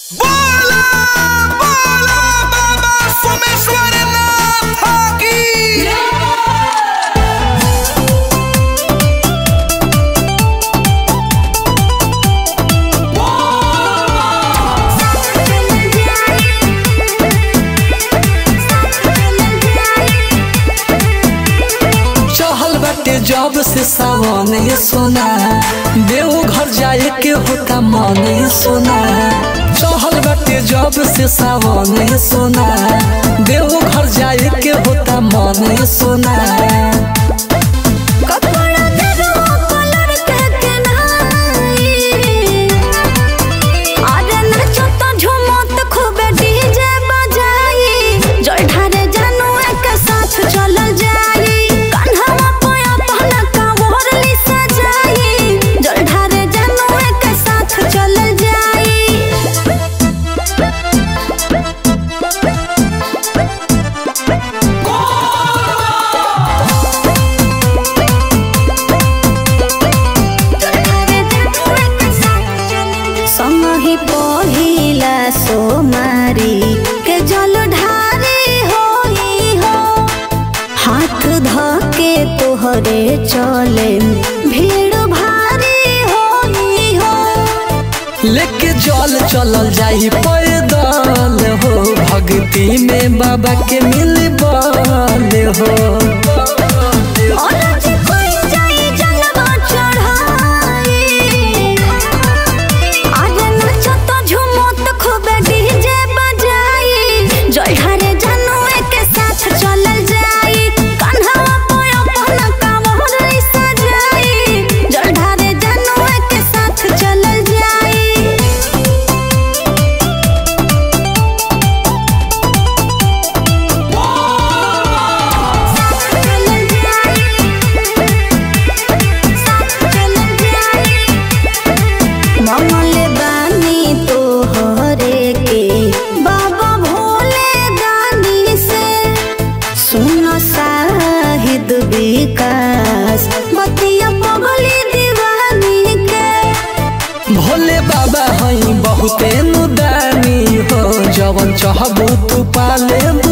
बोला बोला बाबा सोमेश्वरनाथ की चहल बाटे जब से सावन ये सोना देव घर जाए के होता मन ये सोना चहल बाटे जब से सावन ये सोना देव घर जाए के होता मन ये सोना कपड़ा गेरुआ कलर के केनाई अरे नाचो तो झूमत खूबे डीजे बजाई जय ढारे जानू एक साथ चलल जाई कान्हा पे अपना कांवर ली सजाई जय ढारे जानू एक साथ चलल जाई समही पहिला सोमारी के जल ढारी होई हो हाथ धके तोहरे चले भीड़ भारी होई हो लेके जल चलल जाई पैदल हो भक्ति में बाबा के मिल बल हो औरत कोई जाई जलवा चढ़ाई आज नाचो तो झूमत खूबे डीजे बजाई जय हरे जानू के साथ चलल जाई कान्हा पे अपना कांवर ली सजाई जय हरे जानू के साथ चलल जाई चलल मंगल बानी तोहरे के बाबा भोले दानी से सुन साहिद विकास बतिया पगली दीवानी के भोले बाबा हई बहुते नुदानी हो जवन चाहबू तू पाले